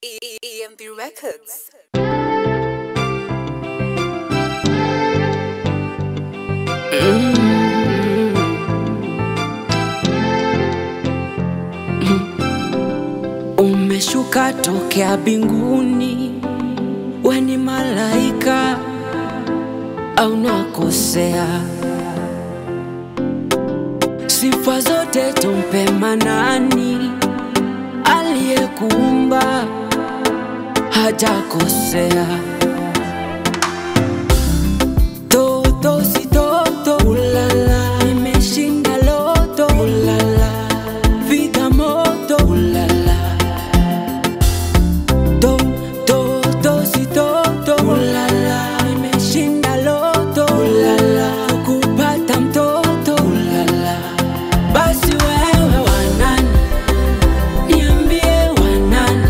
E- E- EMP Records. Umeshuka tokea binguni, we ni malaika au nakosea? Sifa zote tumpe Manani aliyekuumba, hajakosea. Toto si toto, ulala, imeshinda loto, ulala, vida moto, ulala To, to, to, si toto Ulala, nimeshinda loto Ulala, kupata mtoto Ulala, basi wewe wanani Niambie wanani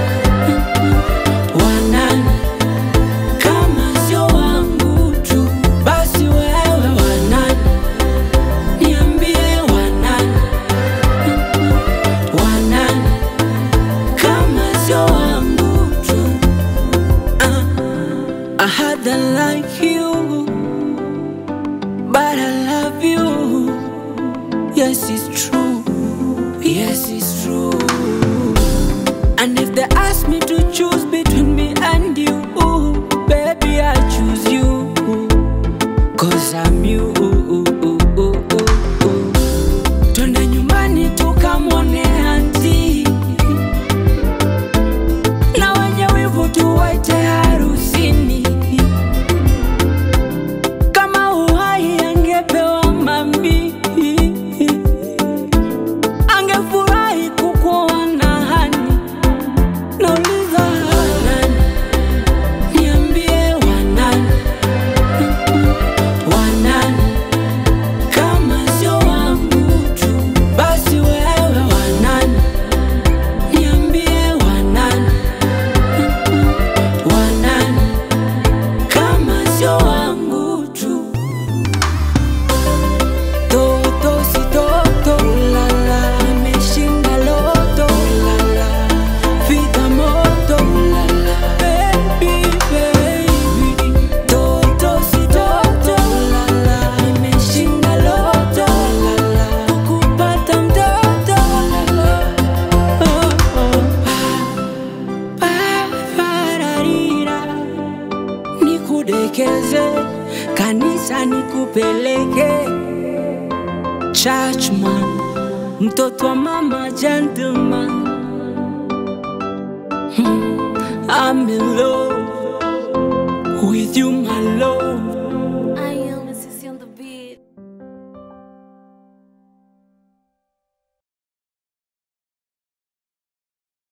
Wanani Kama sio wangu tu Basi wewe wanani Niambie wanani Wanani kama sio wangu tu uh, I had a like you But I love you Yes it's true Yes it's true And if they ask me to choose between me and you Baby I choose you Cause I'm you Twende nyumbani tukamwone anti na wenye wivu tuwaite harusini. Kama uhai angepewa mami, angefurahi kukuona hani. Nauliza wanani, niambie wanani, wanani kama sio wangu tu, basi wewe wanani, niambie wanani wanani kama sio wangu tu toto si toto ulala imeshinda loto ulala vida moto ulala baby baby toto si toto ulala imeshinda loto ulala kukupata mtoto ulala oh, oh. Pararira, nikudekeze kanisa nikupeleke churchman mtoto wa mama gentleman Hmm, I'm in love with you my love